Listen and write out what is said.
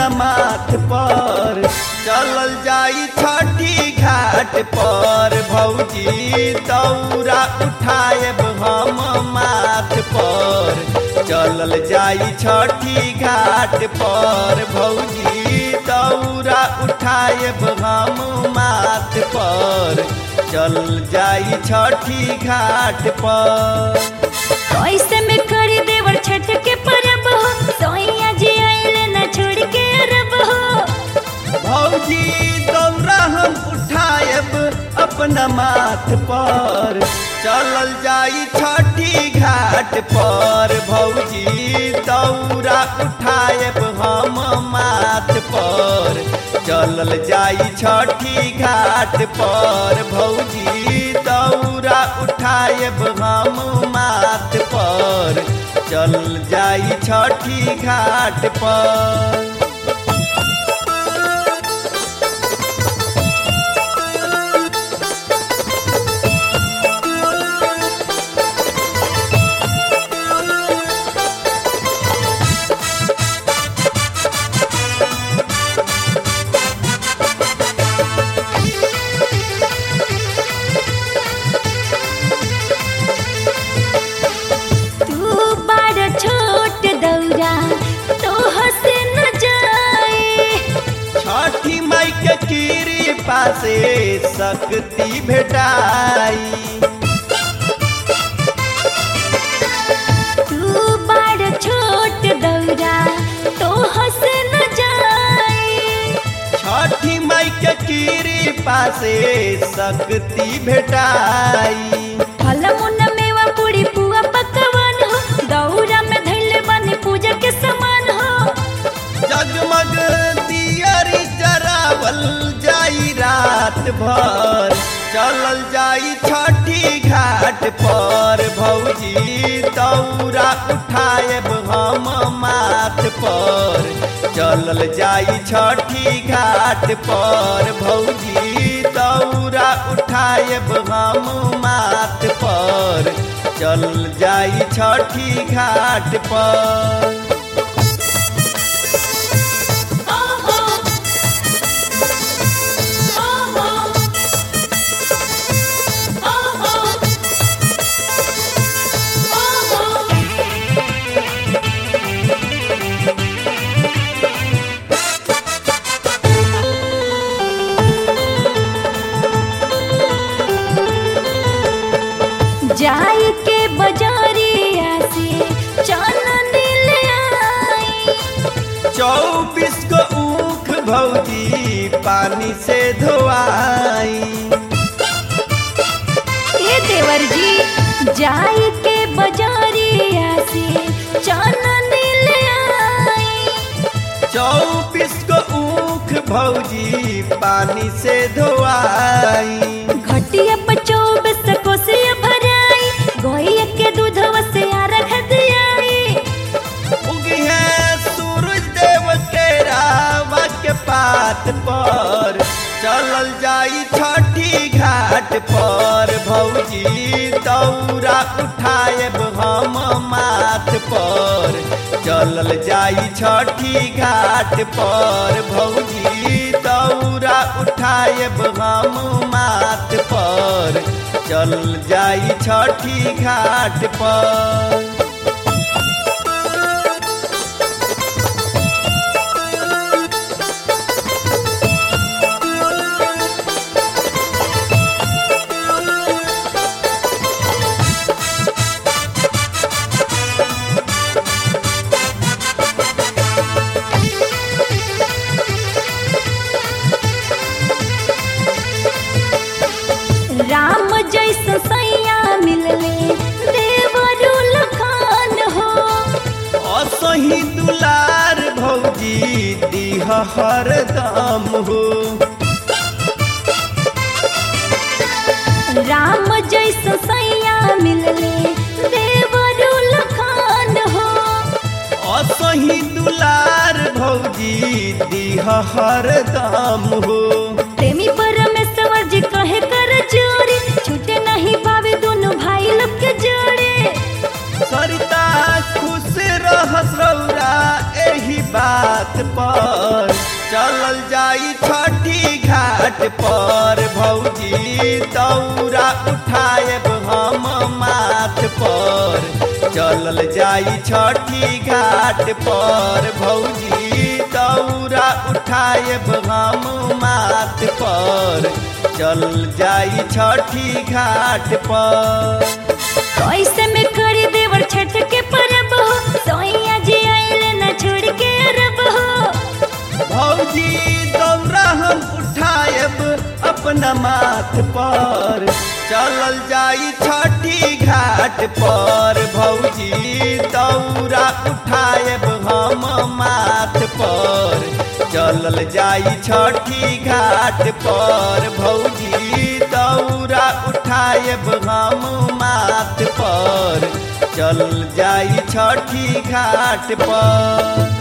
माथ पर चलल जाई छठी घाट पर भौजी दौरा उठाएब हम माथ पर चलल जाई छठी घाट पर भौजी दौरा उठाएब हम माथ पर चल जाई छठी घाट पर कैसे में करी देवर छठ के परब हो सोइया जी आइले न छोड़ के अरब हो भौजी दौरा हम उठाएब अपना माथ पर चलल जाई छठी घाट पर भौजी दौरा उठाएब हम माथ पर चलल जाई छठी घाट पर भौजी दौरा उठाएब हम माथ पर चल जाई छठी घाट पर तू बड़ छोट दौरा तो हसे न जाए छठी माई के कीरी पासे शक्ति भेटाई तू बड़ छोट दौरा तो हसे न जाए छठी माई के कीरी पासे शक्ति भेटाई फल मुन मेवा पूरी पुआ पकवान हो दौरा में धैले बनी पूजा के समान हो जगमग दियरी जरावल जाई रात भर चलल जाई छठी घाट पर भौजी दौरा उठाएब हम माथ पर चलल जाई छठी घाट पर भौजी दौरा उठाएब हम माथ पर चल जाई छठी घाट पर जाई के बजारिया से चानन ले आई चौबीस को ऊख भौजी पानी से धोआई हे देवर जी जाई के बजारिया से चानन ले आई चौबीस को ऊख भौजी पानी से धोआई घटिया पर चौबीस कोसिया भराई गोइया के दूधवा से आरख दियाई उगी है सूरज देव के रावा के पात पर चलल जाई छठी घाट पर भौजी दौरा उठाएब हम माथ पर चलल जाई छठी घाट पर भौजी दौरा उठाएब हम माथ पर चल जाई छठी घाट पर राम जैसा सैया मिलले देवरु लखान हो असही दुलार भौजी दीह हरदम हो राम जैसा सैया मिलले देवरु लखान हो असही दुलार भौजी दीह हरदम हो प्रेमी परमेश्वर जी कहे कर जोरी छूटे नहीं पावे दोनों भाई लोग के जोड़े सरिता खुश रहस रौरा एही बात माथ पर चलल जाई छठी घाट पर भौजी दौरा उठाएब हम माथ पर चलल जाई छठी घाट पर भौजी दौरा उठाएब हम माथ पर चल जाई छठी घाट पर कैसे में करी देवर छठ के परब हो सोइया जी आइले न छोड़ के अरब हो भौजी दौरा हम उठाएब अपना माथ पर चलल जाई छठी घाट पर भौजी दौरा उठाएब हम माथ पर चलल जाई छठी घाट पर भौजी दौरा उठाएब हम माथ पर चल जाई छठी घाट पर